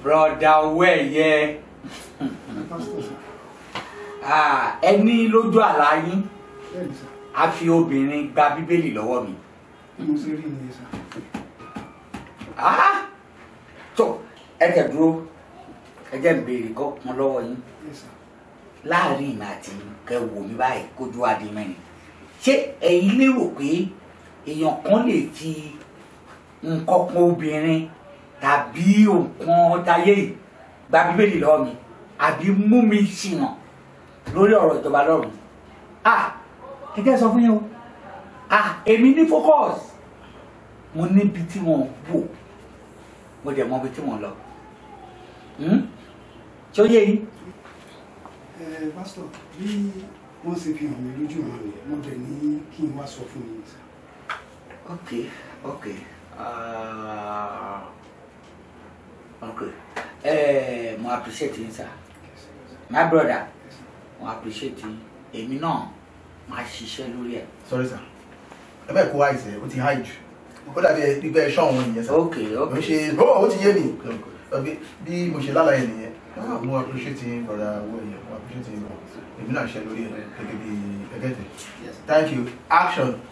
broda owó ẹ̀yẹ pásítọ̀ sà Ah, ẹni lójú àlá yín bẹ́ẹ̀ ni sà a fi obìnrin gba bíbélì lọ́wọ́ mi bí mo ṣe rí nìyẹn sà Ah! tó ẹ tẹ̀ dúró ẹ jẹ́ n béèrè kọ́ kan lọ́wọ́ yín bẹ́ẹ̀ sà láàrin ìmọ̀ àti kẹ wò mí báyìí kójú adé mẹ́rin ṣé ẹ̀yin lérò pé èèyàn kan lè fi nǹkan kan obìnrin tàbí nǹkan táyé yìí gba bíbélì lọ́wọ́ mi àbí mú mi ṣìnà lórí ọ̀rọ̀ ìjọba lọ́rùn ah ẹ jẹ́ sọ fún yín o ah èmi ní focus mo níbi tí wọ́n wò mo dẹ̀ mọ ibi tí wọ́n lọ Hmm? ṣé ó yé yín. ẹ pásítọ̀ bí wọ́n ṣe fi hàn mí lójú ọ̀nà nìyẹn mo dẹ̀ ní kí n wá sọ fún yín sà Okay, okay. Uh, okay. Eh, mo appreciate yín sir. My brother, mo appreciate yín. Èmi náà máa ṣiṣẹ́ lórí ẹ̀. sorry sir ẹ bẹ́ẹ̀ kó wá ìṣẹ̀ ó ti high jù ó dàbí gbígbẹ́ ṣọ́ òun nìyẹn sir Okay, ó okay. ṣe ó ó ti yé mi Ọbí- bí mo ṣe lálàyé nìyẹn mo appreciate yín brother owó ẹ̀yẹ mo appreciate yín gan èmi náà ṣe lórí ẹ̀ gẹ́gẹ́ bí gẹ́gẹ́ tẹ̀ Yes. thank you action.